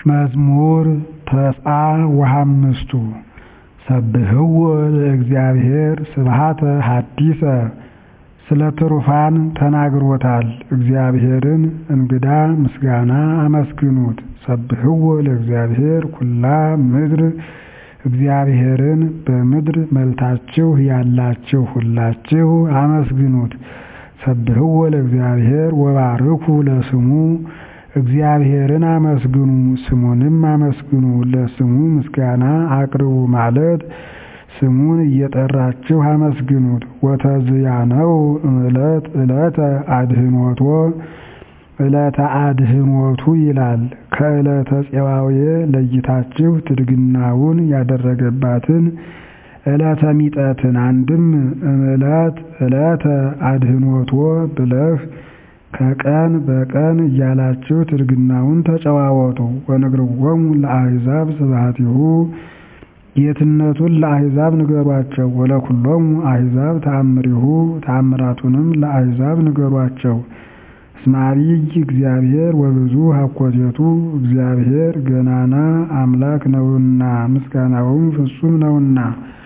መዝሙር ተስዓ ወሐምስቱ ሰብህዎ ለእግዚአብሔር ስብሐተ ሐዲሰ ስለ ትሩፋን ተናግሮታል እግዚአብሔርን እንግዳ ምስጋና አመስግኑት ሰብህዎ ለእግዚአብሔር ኩላ ምድር እግዚአብሔርን በምድር መልታችሁ ያላችሁ ሁላችሁ አመስግኑት ሰብህዎ ለእግዚአብሔር ወባርኩ ለስሙ እግዚአብሔርን አመስግኑ ስሙንም አመስግኑ ለስሙ ምስጋና አቅርቡ ማለት ስሙን እየጠራችሁ አመስግኑት ወተዝያነው ዕለት ዕለተ አድኅኖቶ ዕለተ አድኅኖቱ ይላል ከዕለተ ፄዋውየ ለይታችሁ ትድግናውን ያደረገባትን ዕለተ ሚጠትን አንድም እምዕለት ዕለተ አድኅኖቶ ብለህ ከቀን በቀን እያላችሁ ትድግናውን ተጨዋወቱ ወንግርዎሙ ለአሕዛብ ስብሐቲሁ ጌትነቱን ለአሕዛብ ንገሯቸው ወለኩሎሙ አሕዛብ ተአምሪሁ ተአምራቱንም ለአሕዛብ ንገሯቸው እስመ ዐቢይ እግዚአብሔር ወብዙ ሀኮቴቱ እግዚአብሔር ገናና አምላክ ነውና ምስጋናውም ፍጹም ነውና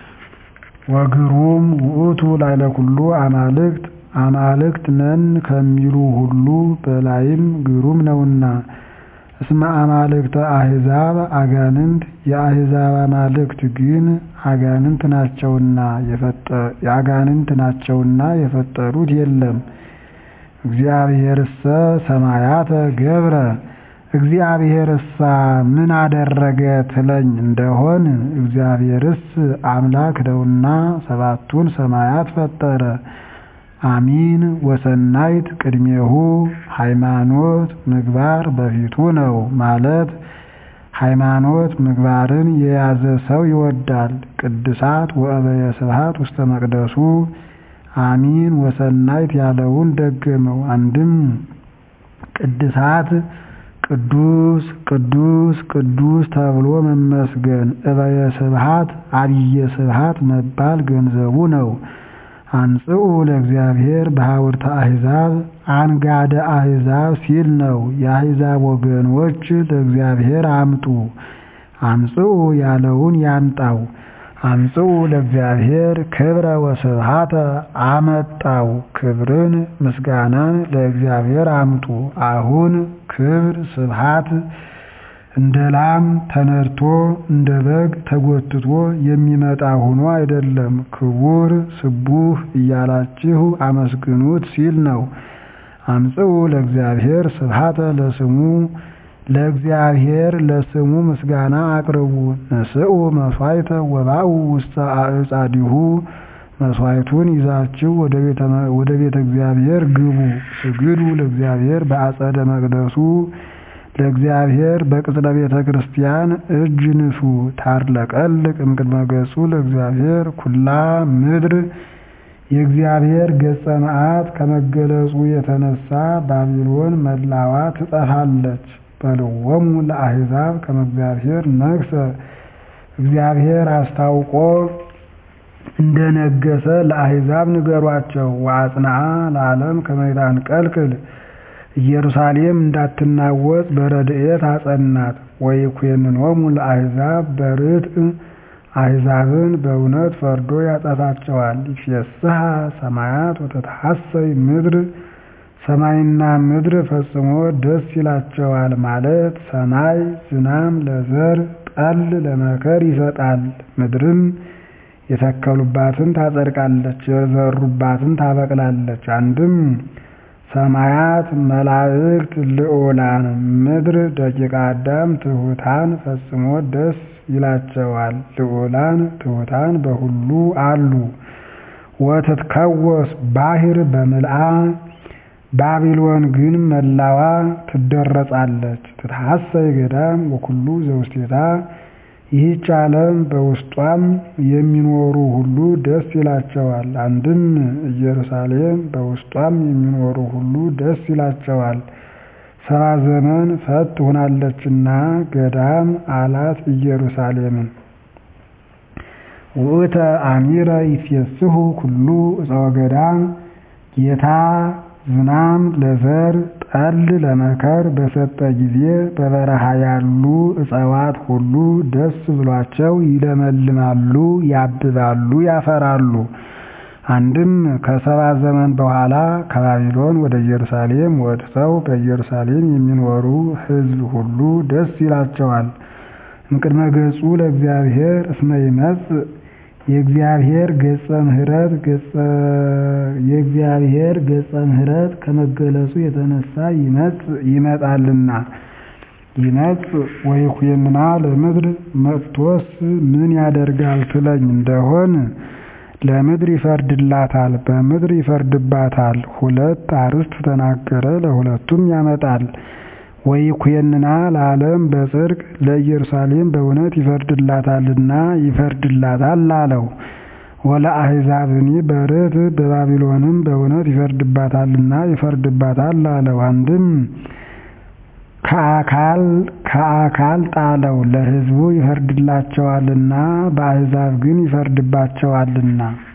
ወግሩም ውእቱ ላዕለ ኩሉ አማልክት አማልክት ነን ከሚሉ ሁሉ በላይም ግሩም ነውና እስመ አማልክተ አሕዛብ አጋንንት የአሕዛብ አማልክት ግን አጋንንት ናቸውና አጋንንት ናቸውና የፈጠሩት የለም እግዚአብሔርሰ ሰማያተ ገብረ እግዚአብሔርሳ ምን አደረገ ትለኝ እንደሆን እግዚአብሔርስ አምላክ ነውና ሰባቱን ሰማያት ፈጠረ አሚን ወሰናይት ቅድሜሁ ሃይማኖት ምግባር በፊቱ ነው ማለት ሃይማኖት ምግባርን የያዘ ሰው ይወዳል ቅድሳት ወእበየ ስብሐት ውስተ መቅደሱ አሚን ወሰናይት ያለውን ደገመው አንድም ቅድሳት ቅዱስ ቅዱስ ቅዱስ ተብሎ መመስገን እበየ ስብሐት አብየ ስብሐት መባል ገንዘቡ ነው አንጽኡ ለእግዚአብሔር በሐውርተ አሕዛብ አንጋደ አሕዛብ ሲል ነው የአሕዛብ ወገኖች ለእግዚአብሔር አምጡ አምጽኡ ያለውን ያምጣው አምጽኡ ለእግዚአብሔር ክብረ ወስብሐተ አመጣው ክብርን ምስጋናን ለእግዚአብሔር አምጡ አሁን ክብር ስብሐት እንደ ላም ተነድቶ እንደ በግ ተጎትቶ የሚመጣ ሆኖ አይደለም ክቡር ስቡህ እያላችሁ አመስግኑት ሲል ነው አምጽኡ ለእግዚአብሔር ስብሐተ ለስሙ ለእግዚአብሔር ለስሙ ምስጋና አቅርቡ ንስኡ መሥዋዕተ ወባኡ ውስተ አዕጻዲሁ መሥዋዕቱን ይዛችሁ ወደ ቤተ እግዚአብሔር ግቡ ስግዱ ለእግዚአብሔር በአጸደ መቅደሱ ለእግዚአብሔር በቅጽረ ቤተ ክርስቲያን እጅ ንሱ ታርለቀልቅ እምቅድመ ገጹ ለእግዚአብሔር ኩላ ምድር የእግዚአብሔር ገጸ መዓት ከመገለጹ የተነሳ ባቢሎን መላዋ ትጠፋለች በልወሙ ለአሕዛብ ከመ እግዚአብሔር ነግሠ እግዚአብሔር አስታውቆ እንደነገሰ ለአሕዛብ ንገሯቸው ወአጽንዓ ለዓለም ከመ ይታንቀልቅል ኢየሩሳሌም እንዳትናወጽ በረድኤት አጸናት ወይኩነኖሙ ለአሕዛብ በርትዕ አሕዛብን በእውነት ፈርዶ ያጠፋቸዋል ይፌስሐ ሰማያት ወተትሐሰይ ምድር ሰማይና ምድር ፈጽሞ ደስ ይላቸዋል ማለት ሰማይ ዝናም ለዘር ጠል ለመከር ይሰጣል ምድርም የተከሉባትን ታጸድቃለች የዘሩባትን ታበቅላለች አንድም ሰማያት መላእክት ልዑላን ምድር ደቂቀ አዳም ትሑታን ፈጽሞ ደስ ይላቸዋል ልዑላን ትሑታን በሁሉ አሉ ወትትከወስ ባሕር በምልአ ባቢሎን ግን መላዋ ትደረጻለች ትትሐሰይ ገዳም ወኩሉ ዘውስቴታ ይህች ዓለም በውስጧም የሚኖሩ ሁሉ ደስ ይላቸዋል አንድም ኢየሩሳሌም በውስጧም የሚኖሩ ሁሉ ደስ ይላቸዋል ሰባ ዘመን ፈት ሆናለችና ገዳም አላት ኢየሩሳሌምን ውእተ አሚረ ይፌስሑ ኩሉ ዕፀ ወገዳም ጌታ ዝናም ለዘር ጠል ለመከር በሰጠ ጊዜ በበረሃ ያሉ እፅዋት ሁሉ ደስ ብሏቸው ይለመልማሉ፣ ያብባሉ፣ ያፈራሉ። አንድም ከሰባ ዘመን በኋላ ከባቢሎን ወደ ኢየሩሳሌም ወጥተው በኢየሩሳሌም የሚኖሩ ሕዝብ ሁሉ ደስ ይላቸዋል። እምቅድመ ገጹ ለእግዚአብሔር እስመ ይመጽእ የእግዚአብሔር ገጸ ምሕረት የእግዚአብሔር ገጸ ምሕረት ከመገለጹ የተነሳ ይመጣልና ይመጽእ ወይኩንና ለምድር መጥቶስ ምን ያደርጋል ትለኝ እንደሆን ለምድር ይፈርድላታል፣ በምድር ይፈርድባታል። ሁለት አርዕስት ተናገረ፣ ለሁለቱም ያመጣል። ወይኩንና ለዓለም በጽድቅ ለኢየሩሳሌም በእውነት ይፈርድላታልና ይፈርድላታል አለው። ወለአሕዛብኒ በርትዕ በባቢሎንም በእውነት ይፈርድባታልና ይፈርድባታል አለው። አንድም ከአካል ከአካል ጣለው ለሕዝቡ ይፈርድላቸዋልና በአሕዛብ ግን ይፈርድባቸዋልና